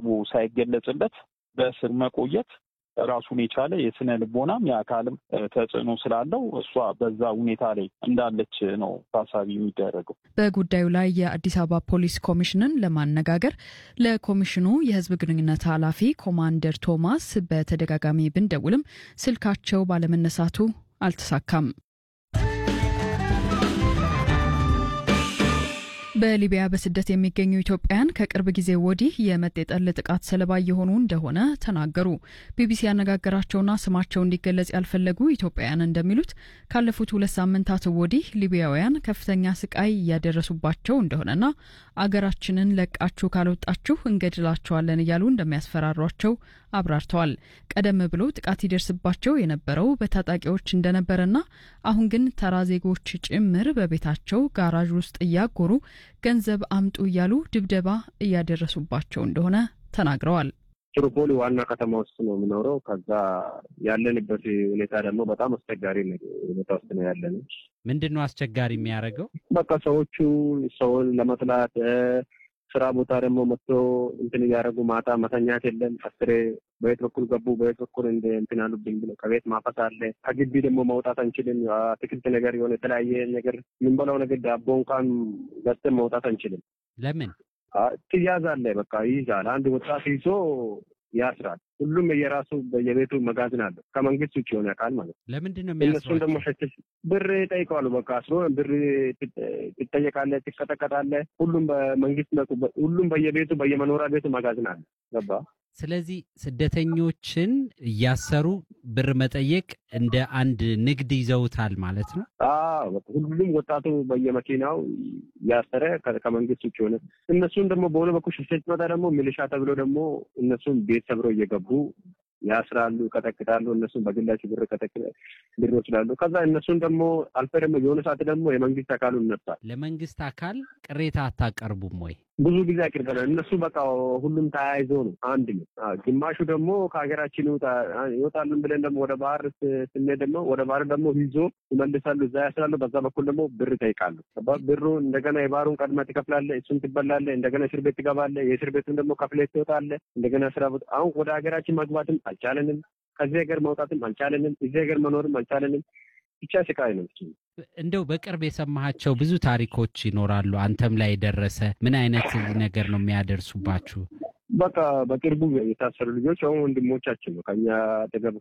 በአግባቡ ሳይገለጽለት በእስር መቆየት ራሱን የቻለ የስነ ልቦናም የአካልም ተጽዕኖ ስላለው እሷ በዛ ሁኔታ ላይ እንዳለች ነው ታሳቢ የሚደረገው። በጉዳዩ ላይ የአዲስ አበባ ፖሊስ ኮሚሽንን ለማነጋገር ለኮሚሽኑ የሕዝብ ግንኙነት ኃላፊ ኮማንደር ቶማስ በተደጋጋሚ ብንደውልም ስልካቸው ባለመነሳቱ አልተሳካም። በሊቢያ በስደት የሚገኙ ኢትዮጵያውያን ከቅርብ ጊዜ ወዲህ የመጤጠል ጥቃት ሰለባ እየሆኑ እንደሆነ ተናገሩ። ቢቢሲ ያነጋገራቸውና ስማቸው እንዲገለጽ ያልፈለጉ ኢትዮጵያውያን እንደሚሉት ካለፉት ሁለት ሳምንታት ወዲህ ሊቢያውያን ከፍተኛ ስቃይ እያደረሱባቸው እንደሆነና አገራችንን ለቃችሁ ካልወጣችሁ እንገድላቸዋለን እያሉ እንደሚያስፈራሯቸው አብራርተዋል። ቀደም ብሎ ጥቃት ይደርስባቸው የነበረው በታጣቂዎች እንደነበረና አሁን ግን ተራ ዜጎች ጭምር በቤታቸው ጋራዥ ውስጥ እያጎሩ ገንዘብ አምጡ እያሉ ድብደባ እያደረሱባቸው እንደሆነ ተናግረዋል። ትሪፖሊ ዋና ከተማ ውስጥ ነው የምኖረው። ከዛ ያለንበት ሁኔታ ደግሞ በጣም አስቸጋሪ ሁኔታ ውስጥ ነው ያለን። ምንድን ነው አስቸጋሪ የሚያደርገው? በቃ ሰዎቹ ሰውን ለመጥላት ስራ ቦታ ደግሞ መጥቶ እንትን እያደረጉ ማታ መተኛት የለም። አስሬ በየት በኩል ገቡ፣ በየት በኩል እንደ እንትን አሉብኝ ብሎ ከቤት ማፈስ አለ። ከግቢ ደግሞ መውጣት አንችልም። አትክልት ነገር የሆነ የተለያየ ነገር የምንበላው ነገር ዳቦ እንኳን ገዝተን መውጣት አንችልም። ለምን ትያዛለ? በቃ ይይዛል። አንድ ወጣት ይዞ ያስራል። ሁሉም የራሱ በየቤቱ መጋዘን አለው። ከመንግስት ውጭ የሆነ አካል ማለት ነው። ለምንድን ነው እነሱን ደግሞ የሚያስሯቸው? ሸትሽ ብር ይጠይቀዋሉ። በቃ አስሮ ብር ትጠየቃለ፣ ትቀጠቀጣለ። ሁሉም በመንግስት ሁሉም በየቤቱ በየመኖሪያ ቤቱ መጋዘን አለ። ገባ ስለዚህ ስደተኞችን እያሰሩ ብር መጠየቅ እንደ አንድ ንግድ ይዘውታል ማለት ነው። አዎ በቃ ሁሉም ወጣቱ በየመኪናው ያሰረ ከ- ከመንግስት ውጭ ሆነ። እነሱን ደግሞ በሆነ በኩል ሽፍት ሲመጣ ደግሞ ሚሊሻ ተብሎ ደግሞ እነሱን ቤት ሰብረው እየገቡ ያስራሉ፣ ይቀጠቅጣሉ። እነሱን በግላቸው ብር ቀጠቅ ብር ይወስዳሉ። ከዛ እነሱን ደግሞ አልፈ ደግሞ የሆነ ሰዓት ደግሞ የመንግስት አካሉ ይነሳል። ለመንግስት አካል ቅሬታ አታቀርቡም ወይ? ብዙ ጊዜ አቅርበናል። እነሱ በቃ ሁሉም ተያይዞ ነው አንድ ነው። አዎ፣ ግማሹ ደግሞ ከሀገራችን ይውጣ ይወጣልን ብለን ደግሞ ወደ ባህር ስ- ስንሄድ ደግሞ ወደ ባህር ደግሞ ይዞ ይመልሳሉ፣ እዛ ያስራሉ። በዛ በኩል ደግሞ ብር ይጠይቃሉ። ገባ? ብሩ እንደገና የባህሩን ቀድመህ ትከፍላለህ፣ እሱን ትበላለህ፣ እንደገና እስር ቤት ትገባለህ። የእስር ቤቱን ደግሞ ከፍለህ ትወጣለህ። እንደገና ስራ ቦታ አሁን ወደ ሀገራችን መግባትም አልቻለንም። ከዚህ ሀገር መውጣትም አልቻለንም። እዚህ ሀገር መኖርም አልቻለንም። ብቻ ስቃይ ነው። እንደው በቅርብ የሰማሃቸው ብዙ ታሪኮች ይኖራሉ። አንተም ላይ የደረሰ ምን አይነት ነገር ነው የሚያደርሱባችሁ? በቃ በቅርቡ የታሰሩ ልጆች አሁን ወንድሞቻችን ነው። ከኛ አጠገብ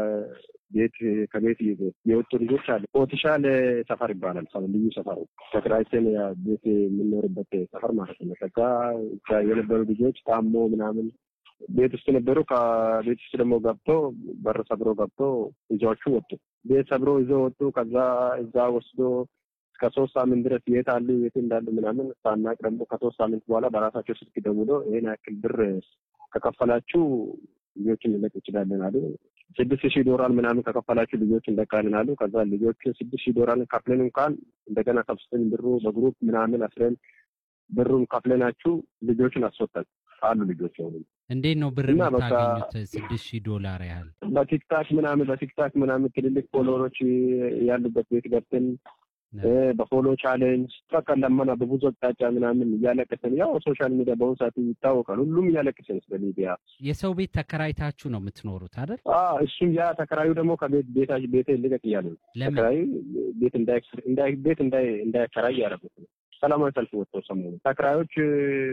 ከቤት ከቤት የወጡ ልጆች አለ። ኦትሻል ሰፈር ይባላል። ሰ- ልዩ ሰፈር ተከራይተን ያ ቤት የምንኖርበት ሰፈር ማለት ነው። ከዛ እዛ የነበሩ ልጆች ታሞ ምናምን ቤት ውስጥ ነበሩ። ከቤት ውስጥ ደግሞ ገብቶ በር ሰብሮ ገብቶ ይዘዎቹ ወጡ። ቤት ሰብሮ ይዘው ወጡ። ከዛ እዛ ወስዶ እስከ ሶስት ሳምንት ድረስ የት አሉ የት እንዳሉ ምናምን ሳናቅ ደግሞ ከሶስት ሳምንት በኋላ በራሳቸው ስልክ ደውሎ ይሄን ያክል ብር ከከፈላችሁ ልጆችን ልለቅ እንችላለን አሉ። ስድስት ሺህ ዶላር ምናምን ከከፈላችሁ ልጆች እንለቃለን አሉ። ከዛ ልጆቹ ስድስት ሺህ ዶላር ከፍለን እንኳን እንደገና ሰብስበን ብሩ በግሩፕ ምናምን አስረን ብሩን ከፍለናችሁ ልጆችን አስወጣን አሉ። ልጆች ሆኑ እንዴት ነው ብር እና በቃ- የምታገኙት? ስድስት ሺህ ዶላር ያህል በቲክታክ ምናምን በቲክታክ ምናምን ትልልቅ ፎሎወሮች ያሉበት ቤት ገብተን እ በፎሎ ቻሌንጅ በቃ ለመና በብዙ አቅጣጫ ምናምን እያለቀሰን ያው ሶሻል ሚዲያ በአሁኑ ሰዓት ይታወቃል። ሁሉም እያለቀሰን ስለ ሊቢያ የሰው ቤት ተከራይታችሁ ነው የምትኖሩት አይደል? አዎ እሱም ያ ተከራዩ ደግሞ ከቤት ቤታ ቤት ልቀቅ እያሉ ነው። ለምን ተከራዩ ቤት እንዳይ እንዳይ ቤት እንዳይ እንዳያከራይ ያደረጉት ነው። ሰላማዊ ሰልፍ ወጥተው ሰሞኑ ተከራዮች እ፣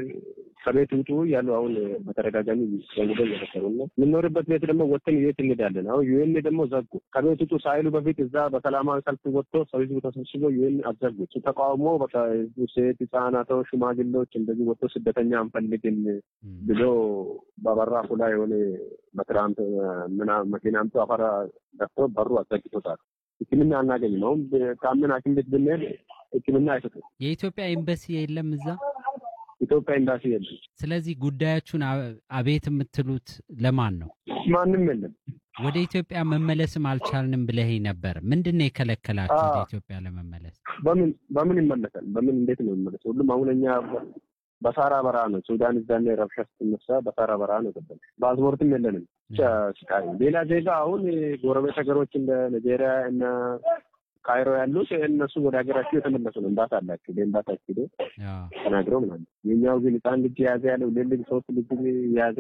ከቤት ውጡ እያሉ አሁን በተደጋጋሚ ዘንግበ እየመሰሩ ነው። የምንኖርበት ቤት ደግሞ ወጥተን የት እንሄዳለን? አሁን ዩኤን ደግሞ ዘጉ። ከቤት ውጡ ሳይሉ በፊት እዛ በሰላማዊ ሰልፍ ወጥቶ ሰው ህዝቡ ተሰብስቦ ዩኤን አዘጉ። እሱ ተቃውሞ በቃ ህዝቡ ሴት፣ ህጻናቶች፣ ሽማግሌዎች እንደዚህ ወጥቶ ስደተኛ አንፈልግም እም፣ ብሎ በበራፉ ላይ የሆነ በትራምፕ ምና መኪና አምጥቶ አፈራ ደፍቶ በሩ አዘግቶታል። ሕክምና አናገኝም። አሁን ከምን ሐኪም ቤት ብንሄድ ሕክምና አይሰጡም። የኢትዮጵያ ኤምባሲ የለም እዛ። ኢትዮጵያ ኤምባሲ የለም፣ ስለዚህ ጉዳያችሁን አ- አቤት የምትሉት ለማን ነው? ማንም የለም። ወደ ኢትዮጵያ መመለስም አልቻልንም ብለኸኝ ነበር። ምንድን ነው የከለከላችሁ ወደ አዎ። ኢትዮጵያ ለመመለስ? በምን በምን ይመለሳል? በምን እንዴት ነው ይመለስ? ሁሉም አሁን እኛ በሳራ በረሃ ነው። ሱዳን እዛኔ ረብሻ ስትነሳ በሳራ በረሃ ነው ገባን። ፓስፖርትም የለንም። ብቻ ስቃይ ነው። ሌላ ዜጋ አሁን ጎረቤት ሀገሮች እንደ ናይጄሪያ እና ካይሮ ያሉት እነሱ ወደ ሀገራቸው የተመለሱ ነው። እምባት አላቸው በእምባታቸው ሄዶ አዎ። ተናግረው ምናምን። የኛው ግን ህፃን ልጅ የያዘ ያለው ሁለት ልጅ ሶስት ልጅ የያዘ